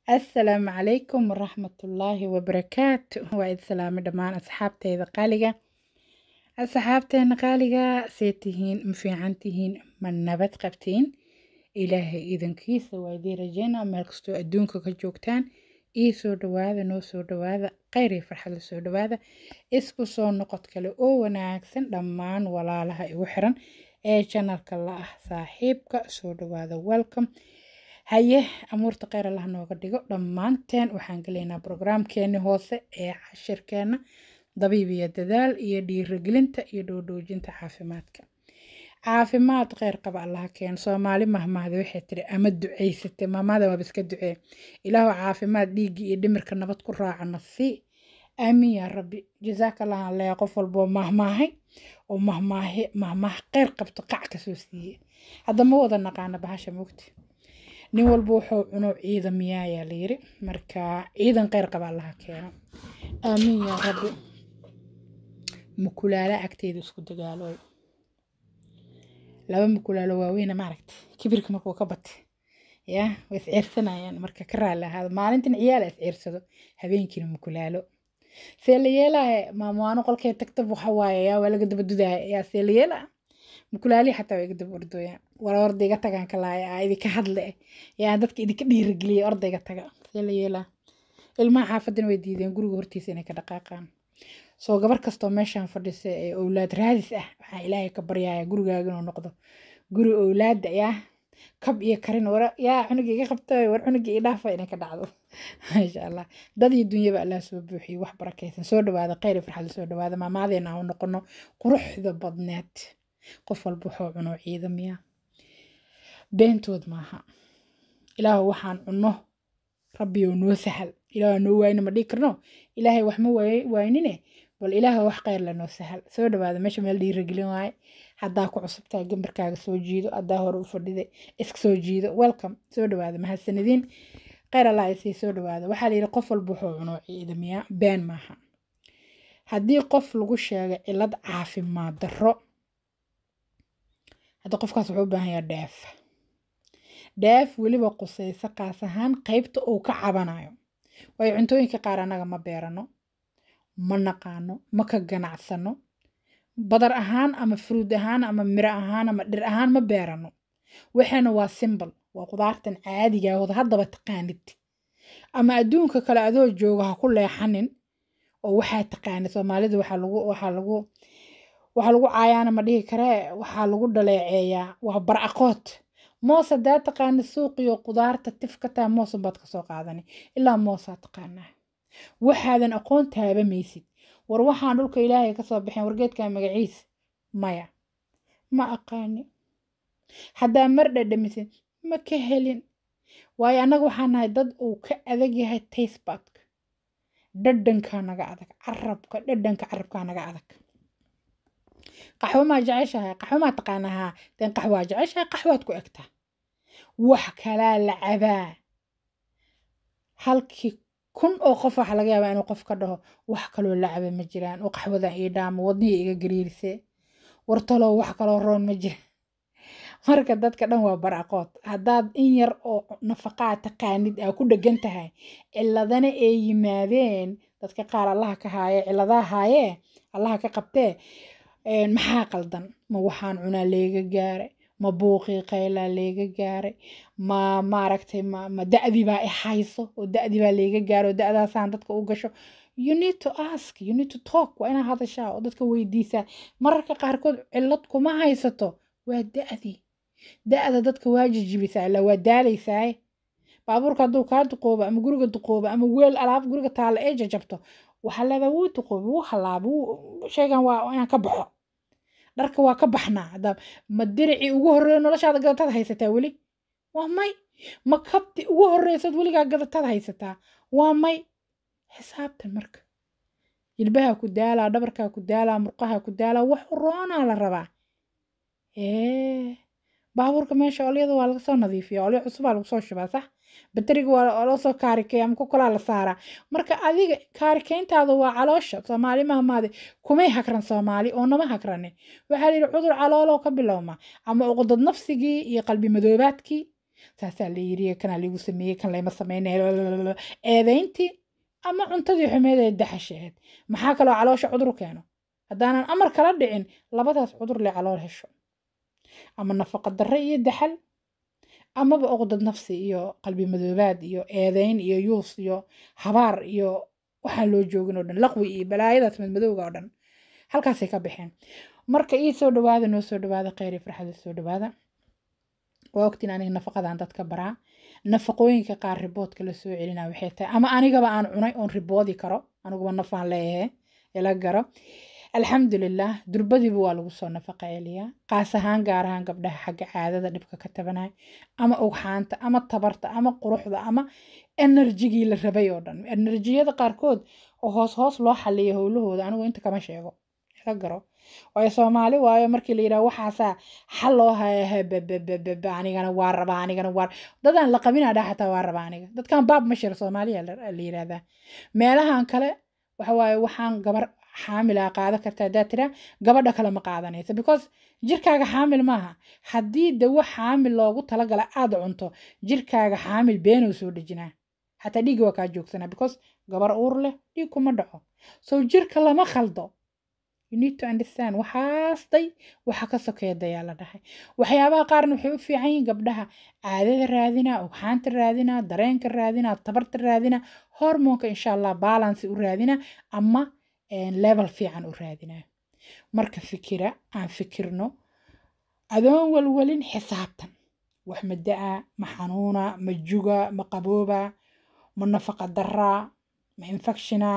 assalaamu calaykum waraxmatullaahi wabarakaatu waa idin salaamay dhammaan asxaabteyda qaaliga asxaabteena qaaliga see tihiin ma fiican tihiin ma nabad qabtiin ilaahay idankiisa waa idiin rajeynaa meel kastoo adduunka ka joogtaan ii soo dhawaada noo soo dhawaada kheyr iyo farxad la soo dhawaada isku soo noqod kale oo wanaagsan dhammaan walaalaha igu xiran ee janalka la ah saaxiibka soo dhawaada welcome haye amuurta kheyr allah nooga dhigo dhammaanteen waxaan gelaynaa brograamkeeni hoose ee cashirkeena dabiib iyo dadaal iyo dhiirigelinta iyo dhoodhoojinta caafimaadka caafimaad kheyr qaba allaha keeno soomaali mahmaahda waxay tiri ama ducaysatay maamaada waaba iska ducee ilaahu caafimaad dhiiggii iyo dhimirka nabad ku raacana sii aamiin yaa rabbi jasaakallah aan leeya qof walboo mahmaahay oo mahmaahe mahmaah kheyr qabto qac kasoo siiye hadda ma wada naqaana bahasha mugti nin walba wuxuu cuno ciidamiyaa ayaa layiri marka ciidan kheyr qaba allaha keeno aamiin yaa rabbi mukulaala agteeda isku dagaalooy laba mukulaalo waaweyna maaragta kibirka markuu ka batay ya way isciirsanayaan marka ka raali ahaada maalintan ciyaala isciirsado habeenkiina mukulaalo see la yeelaaye maamwaano qolkee tagta waxa waaye yaa waa laga daba dudaaya yaa see la yeelaa mukulaalihi xataa waa iga daba ordooyaan war ordayga tagaan ka laaya aa idinka hadle yaa dadka idinka dhiirigeliya ordayga taga see la yeelaa ilmaha xaafadana way diideen guriga hortiisa inay ka dhaqaaqaan soo gabar kastoo meeshaan fadhisa ee owlaad raadis ah waxaa ilaahay ka baryaya gurigaaga inuu noqdo guri owlaada yaa kab iyo karin war yaa cunuga iga qabta war cunuga ii dhaafa inay ka dhacdo maasha allah dad iyo dunyaba allah soo buuxiyo wax barakaysan soo dhawaada kheyr iyo farxad soo dhawaada maamaadeena aan u noqono quruxda badneed qof walba wuxuu cuno ciidamiya beentood maaha ilaahu waxaan cunno rabbiyow noo sahal ilaahu noo waayna ma dhigi karno ilaahay wax ma waynine bal ilaaha wax kheyr lanoo sahal soo dhawaada meesha meel dhiiragelin waaye haddaa ku cusubtaa gambarkaaga soo jiido haddaa hore u fadhiday iska soo jiido welcome soo dhawaada mahadsanidin kheyr allah isii soo dhawaada waxaa la yidhi qof walba wuxuu cuno ciidamiya been maaha haddii qof lagu sheegay cilad caafimaad darro hadda qofkaas wuxuu u baahan yaha dheef dheef weliba qusayso qaas ahaan qaybta uu ka cabanayo waayo cuntooyinka qaar annaga ma beerano ma naqaano ma ka ganacsano badar ahaan ama fruud ahaan ama miro ahaan ama dhir ahaan ma beerano waxaana waa simbol waa qudaartan caadigaahooda haddaba taqaanid ama adduunka kale adoo jooga ha ku leexanin oo waxaa taqaanid soomaalida waxaa lagu waxaa lagu waxaa lagu caayaana ma dhihi karee waxaa lagu dhaleeceeyaa waa bar aqood moos haddaa taqaanid suuqiyo qudaarta tifkataa moosan baad kasoo qaadani ilaa moosaa taqaanaa waxaadan aqoon taabamaysid war waxaan dhulka ilaahay kasoo baxeen wargeedka magaciis maya ma aqaani haddaa mar dhadhamisid ma ka helin waayo annaga waxaan nahay dad uu ka adag yahay tastebatka dhadhankaa naga adag carabka dhadhanka carabkaa naga adag qaxwo maa jeceshahay qaxwo maa taqaanahaa den qaxwaa jeceshahay qaxwaad ku egtaa wax kalaa la cabaa halkii kun oo qof waxa laga yaabaa inuu qof ka dhaho wax kaloo la caba ma jiraan oo qaxwadan ii dhaamo wadnihii iga gariirise wartalow wax kaloo roon ma jira marka dadka dhan waa baraqood haddaad in yar oo nafaqaa taqaanid aa ku dhegan tahay ciladana ay yimaadeen dadka qaar allaha ka haaye ciladaha haayee allaha ka qabtee maxaa qaldan ma waxaan cunaa leega gaaray ma buuqii qaylaa leega gaaray ma maaragtay ma ma da'dii baa i hayso oo da'dii baa leega gaaray oo da'daasaan dadka u gasho you need to ask you need to talk waa inaad hadashaa oo dadka weydiisaa mararka qaarkood cillad kuma haysato waa da'dii da'da dadka waa jijibisaa ilaa waa daalaysaa baabuurka hadduu kaa duqoobo ama guriga duqoobo ama weel alaab guriga taalla ee jajabto waxaa leedaa wuu duqoobi wuu halaaba sheegan waa inaan ka baxo dharka waa ka baxnaa haddaa ma diricii ugu horreeya noloshaada gadataad haysataa weli waa may ma kabti ugu horreysaad weligaa gadataad haysataa waa may xisaabtan marka jilbaha ku daalaa dhabarkaa ku daalaa murqaha ku daalaa wax roonaa la rabaa ee baabuurka meesha olyada waa laga soo nadiifiya olyo cusubaa lagu soo shubaa sax bateriga waa loo soo kaarikeeya ama ku kalaa la saaraa marka adiga kaarikeyntaada waa caloosha soomaali mahmaade kumay hakran soomaali oo nama hakranin waxaa la yidhi cudur calooloo ka bilowma ama uqdad nafsigii iyo qalbi madoobaadkii saasaa la yiri kanaa liigu sameeyey kan layma sameynaya eedayntii ama cuntadii xumeed ee daxasheed maxaa kaloo caloosha cudur keeno haddaanan amar kala dhicin labadaas cudur le calool hesho ama nafaqa darre iyo daxal amaba oqdad nafsi iyo qalbi madoobaad iyo eedayn iyo yuus iyo habaar iyo waxaan loo joogin oo dhan laqwi iyo balaayadaas madmadowga oo dhan halkaasay ka baxeen marka ii soo dhawaada noo soo dhawaada kheyr iyo farxada soo dhawaada waa ogtiin aniga nafaqadan dadka baraa nafaqooyinka qaar riboodka la soo celinaa waxay tahay ama anigaba aan cunay oon riboodi karo aniguba nafaan leeyahay ila garo alxamdulilah durbadiiba waa lagu soo nafaqa celiyaa qaas ahaan gaar ahaan gabdhaha xagga caadada dhibka ka tabanaya ama ugxaanta ama tabarta ama quruxda ama enerjigii la rabay oo dhan enerjiyada qaarkood oo hoos hoos loo xaliya howlahooda anigu inta kama sheego ila garo waayo soomaali waayo markii la yidhaha waxaasaa xal loo haya bababababa anigana waa rabaa anigana waa dadaan la qabinaa dhaa xataa waa rabaa aniga dadkan baab ma shira soomaaliya la yidhahdaa meelahan kale waxa waaye waxaan gabar xaamila qaada karta haddaad tiraa gabadha kale ma qaadanaysa because jirkaaga xaamil maaha haddii dawo xaamil loogu talagala aad cunto jirkaaga xaamil beenuu soo dhejinaa xataa dhiigga waa kaa joogsanaa because gabar uur leh dhiig kuma dhaco so jirka lama khaldo you need to understand waxaasday waxa ka sokeedayaa la dhahay waxyaabaha qaarna waxay u fiican yihiin gabdhaha caadada raadina ugxaanta raadina dareenka raadina tabarta raadina hormoonka insha allah balance u raadina ama level fiican u raadina marka fikira aan fikirno adoon walwalin xisaabtan wax ma da-a ma xanuuna ma juga ma qabooba ma nafaqa daraa ma infectiona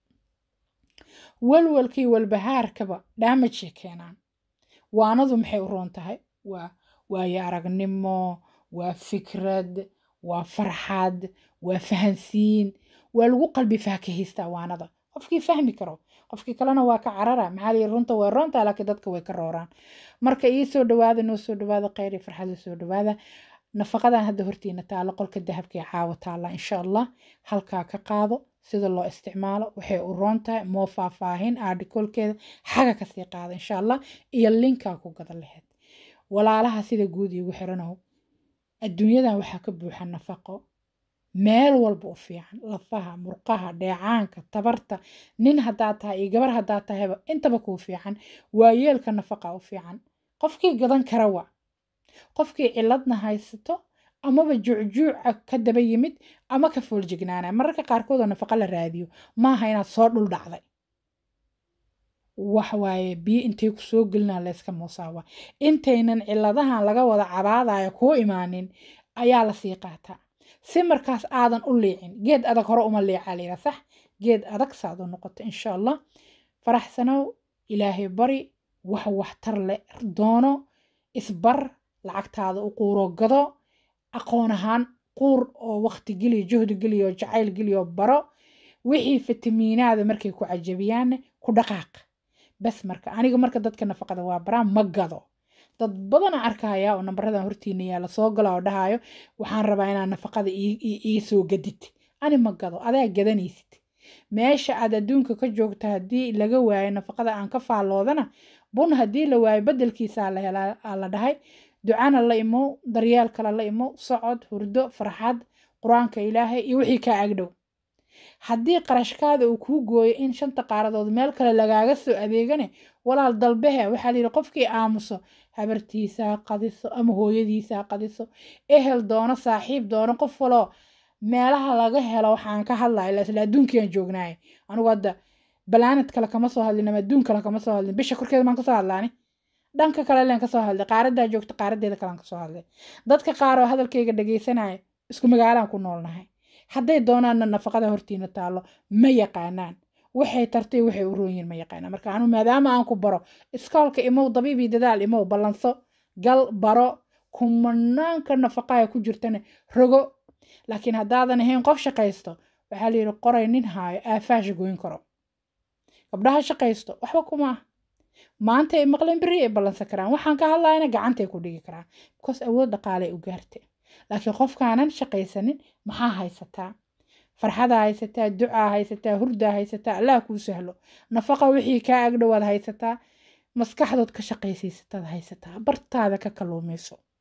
walwalkii walbahaarkaba daamajay keenaan waanadu maxay u roon tahay waa waayo aragnimo waa fikrad waa farxad waa fahansiin waa lagu qalbi faakahaystaa waanada qofkii fahmi karo qofkii kalena waa ka carara maxaa la runta way roontaa laakiin dadka way ka rooraan marka ii soo dhawaada noo soo dhawaada kheyr iyo farxada soo dhawaada nafaqadan hadda hortiina taalo qolka dahabka ee caawa taalla insha allah halkaa ka qaado sida loo isticmaalo waxay u roon tahay moo faahfaahin aadhikolkeeda xaga kasii qaada insha allah iyo linkaa ku gada laheyd walaalaha sida guud iigu xiranow adduunyadan waxaa ka buuxa nafaqo meel walba u fiican lafaha murqaha dheecaanka tabarta nin haddaa tahay iyo gabar haddaa tahayba intaba kuu fiican waayeelka nafaqa u fiican qofkii gadan kara waa qofkii ciladna haysato amaba juucjuuca ka daba yimid ama ka fooljignaana mararka qaarkood oo nafaqa la raadiyo maaha inaad soo dhul dhacday waxwaaye biyo intay ku soo gelinaa layska muusaawa intaynan ciladahan laga wada cabaadaya kuu imaanin ayaa lasii qaataa si markaas aadan u liicin geed adag hore uma liicaa layidhaa sax geed adag saad u noqoto insha allah faraxsanow ilaahay bari wax waxtar le doono isbar lacagtaada u quuro gado aqoon ahaan quur oo waqti geliyo juhdi geliyo jacayl geliyo baro wixii fitamiinaada markay ku cajabiyaanne ku dhaqaaq bas marka aniga marka dadka nafaqada waa baraa ma gado dad badana arkaya oo nambaradan hortiina yaala soo gala oo dhahayo waxaan rabaa inaa nafaqada ii soo gadid ani ma gado adaa gadanaysid meesha aad adduunka ka joogto haddii laga waayo nafaqada aan ka faalloodana bun haddii la waayo bedelkiisaa la helaa la dhahay ducana la imow daryeel kale la imow socod hurdo farxad qur-aanka ilaahay iyo wixii kaa agdhow haddii qarashkaada uu kuu gooyo in shanta qaaradood meel kale lagaaga soo adeegane walaal dalbehe waxaa la yidhi qofkii aamuso habartiisaa qadiso ama hooyadiisaa qadiso ehel doono saaxiib doono qof waloo meelaha laga helo waxaan ka hadlaya isla adduunkiiaan joognaay anigu hadda balaanad kale kama soo hadlin ama adduun kale kama soo hadlin bisha korkeeda maan kasoo hadlaani dhanka kale leen kasoo hadlay qaaradaa joogta qaaradeeda kalean kasoo hadlay dadka qaar oo hadalkayga dhagaysanaya isku magaalaan ku noolnahay hadday doonaanna nafaqada hortiina taallo ma yaqaanaan waxay tartay waxay u roonyiin ma yaqaanaan marka anu maadaama aan ku baro iskoolka imow dabiibii dadaal imow ballanso gal baro kumanaanka nafaqaha ku jirtana rogo laakiin haddaadan ahayn qof shaqaysto waxaa la yidhi qoray nin haayo aafaasha goyn karo gabdhaha shaqaysto waxba kuma ah maanta ay maqleen beri ay ballansan karaan waxaan ka hadlayana gacantay ku dhigi karaan because awood dhaqaalay u gaartay laakiin qofkaanan shaqaysanin maxaa haysataa farxadaa haysataa ducaa haysataa hurdaa haysataa allah kuu sahlo nafaqa wixii kaa agdhowaad haysataa maskaxdood ka shaqaysiisataad haysataa bartaada ka kaluumayso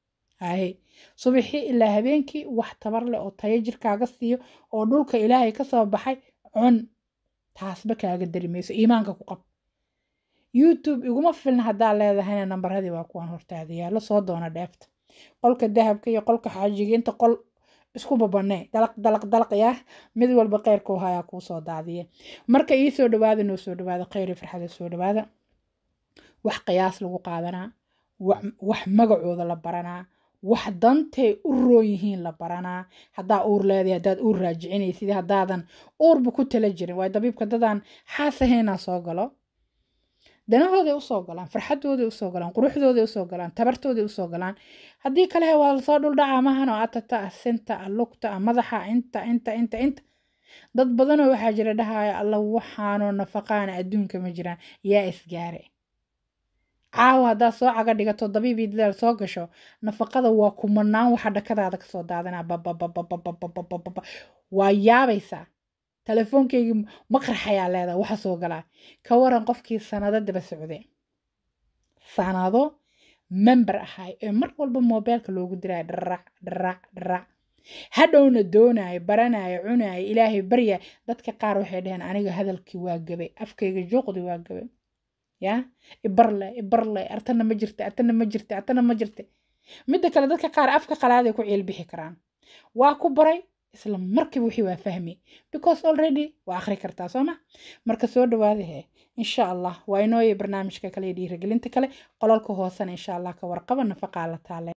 haye subaxii ilaa habeenkii wax tabar leh oo tayo jirkaaga siiyo oo dhulka ilaahay ka soo baxay cun taasba kaaga dari mayso iimaanka ku qab youtube iguma filna haddaa leedahayna nambaradii waa kuwan hortaada yaallo soo doona dheefta qolka dahabka iyo qolka xaajiga inta qol isku babanee dalaq dalaq dalaq yaa mid walba kheyrkuu hayaa kuu soo daadiye marka ii soo dhawaada noo soo dhawaada kheyri farxada soo dhawaada wax qiyaas lagu qaadanaa wax magacooda la baranaa wax dantay u roon yihiin la baranaa haddaa uur leedahay haddaad uur raajicinaysid haddaadan uurba ku tala jirin waayo dabiibka dadaan xaasahaynaa soo galo danahooday usoo galaan farxadooday usoo galaan quruxdooday usoo galaan tabartooday usoo galaan haddii kale waa lasoo dhuldhacaa mahan oo atata ah sinta ah lugta ah madaxa inta inta inta inta dad badanoo waxaa jira dhahaya alla waxaanoo nafaqaana adduunka ma jiraan yaa isgaare caawa haddaad soo caga dhigato dabiibii dadaal soo gasho nafaqada waa kumanaan waxa dhakadaada kasoo daadanaa bababababababababa waa yaabaysaa telefoonkaygii maqraxayaa leedaha waxa soo galaa ka waran qofkii sanado daba socde sanado member ahay ee mar walba moobeelka loogu diraayo dharac dharac dharac hadhowna doonayo baranayo cunayo ilaahay barya dadka qaar waxay dhaheen aniga hadalkii waa gabay afkayga juuqdi waa gabay ya ibarle ibarle artana ma jirta artana ma jirta artana ma jirta midda kale dadka qaar afka qalaaday ku ciilbixi karaan waa ku baray isla markiiba wixii waa fahmi because already waa akhri kartaa soo ma marka soo dhawaada he insha allah waa inooya barnaamijka kale iyo dhiirigelinta kale qolalka hoosena insha allah ka warqaba nafaqaa la taale